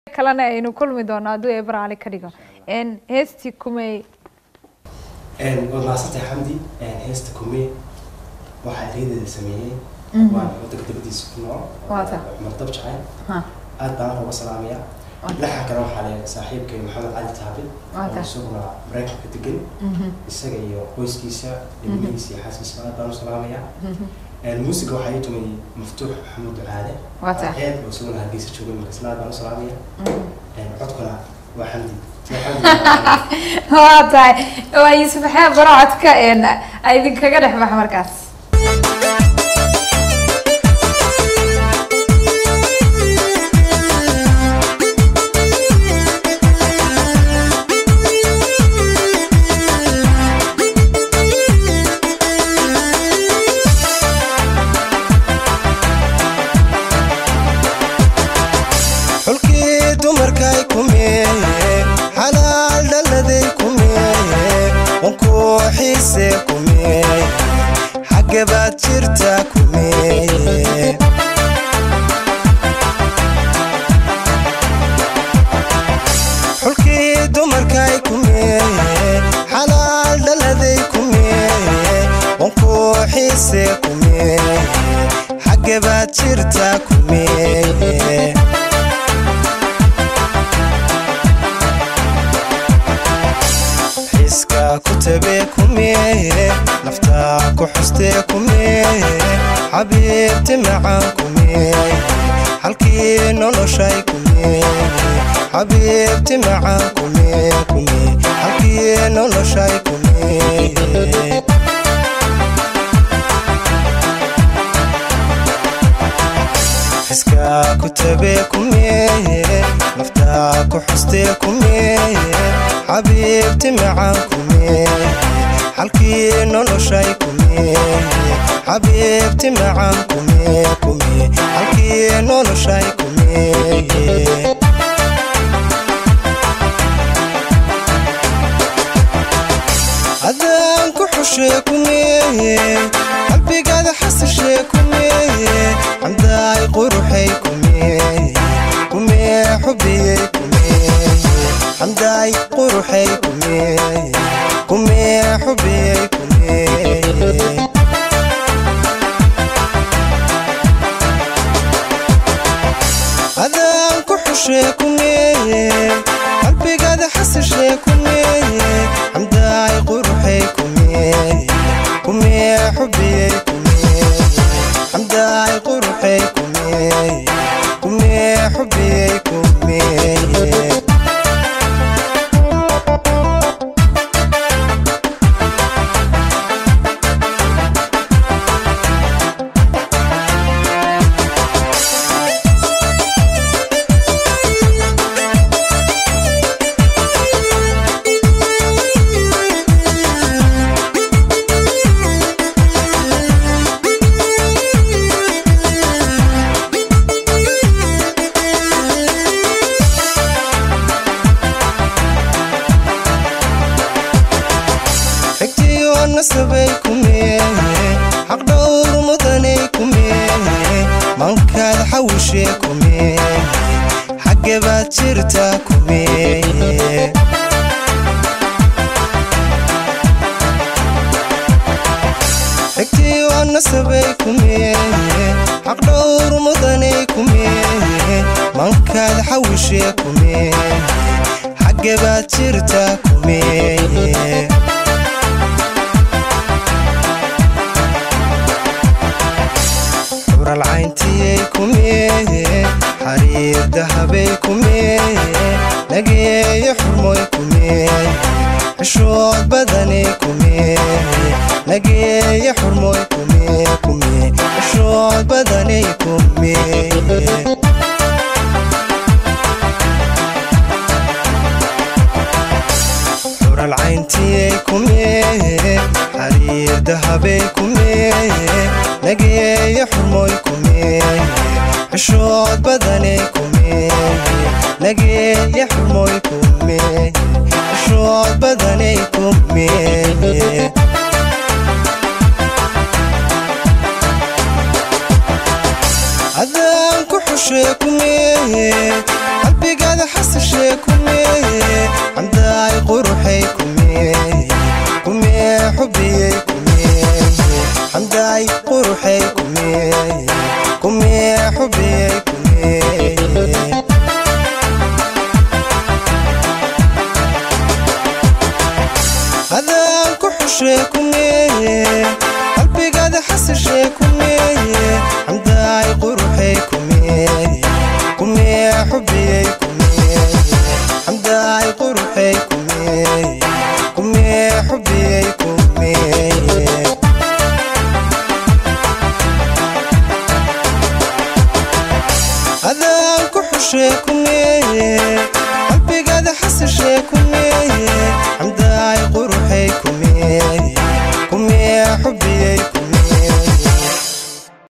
kalena aynu kulmi doono hadduu eebar cali ka dhigo heestii kumey waad mahadsantahay xamdi heesta kumee waxaa eryadeeda sameeyey waan wadanka dabadiisa ku nool Waata. cumar dab jacayl Ha. aad baan uga salaamaya laxa kale waxaa le saaxiibkay maxamed cali taabid Waata. oo isaguna maraykanka degan isaga iyo qoyskiisa ilmihiisa iyo xaaskiisa aad baan u salaamaya muusiga waxaa ii tumay maftuux maxamuud ducaale Waata. ceeb oo isaguna hargeysa jooga markaasna aad baan u salaamaya codkuna waa xamdi Waa xamdi waa tahay waa yuusuf xeeb barocodka idinkaga dhex bax markaas xulkii dumarkay kumeeye xalaal dhalladay kumeeye wankuu xiise kumeeye xagge baad jirta kumeeye xulkii dumarkay kumeeye xalaal dhalladay kumeeye wankuu xiise kumeeye xagge baad jirta kumeeye xiska ku tabe kumeeye naftaa ku xustee kumeeye xabiibti macaan kumeeye halkii noloshay kumeeye xabiibti macaan kumee kumee halkii noloshay kumeeye xiska ku tabe kumeeye naftaa ku xustee kumeeye xabiibti macaan kumeeye halkii noloshay kumeeye xabiibti macaan kumee kumee halkii noloshay kumeeye adaan ku xushee kumeeye qalbigaada xasishee kumeeye xamdaay quruxay kumeeye kumee xubiyey kumeeye xamdaay quruxay kumeeye kumee xubiyey kumeeye adaan ku xushee kumeeye qalbigaada xasishee kumeeye xamdaay quruxay kumeeye kumee xubiyey kumeeye xamdaay quruxay kumeeye kumee xubiyey kumeeye xigtiyo nasabay kumeeye xaq dhowr mudanay kumeeye mankaad xawishee kumeeye xagge baad jirta kumeeye xigtiyo nasabay kumeeye xaq dhowr mudanay kumeeye mankaad xawishee kumeeye xagge baad jirta kumeeye xural cayntiyey kumeeye xariir dahabay kumeeye nageeye xurmoy kumeeye xishood badanay kumeeye nageeye xurmoy kumee kumee xishood badanay kumeeye xural cayntiyey kumeeye xariir dahabay kumeeye nageeye xurmoy kumeeye xishood badanay kumeeye nageeye xurmoy kumeeye xishood badanay kumeeye adaan ku xushee kumeeye qalbigaada xasashee kumee xamdaay quruxay kumee kumee xubiyey kumee xamdaay quruxay kumee kumee xubiyey kumee adaan ku xushee kumee qalbigaada xasashee kumee xamdaay quruxay kumee kumee xubiyey kumee xamdaay quruxay kumee kumee xubiyey kumee adaan ku xushee kumee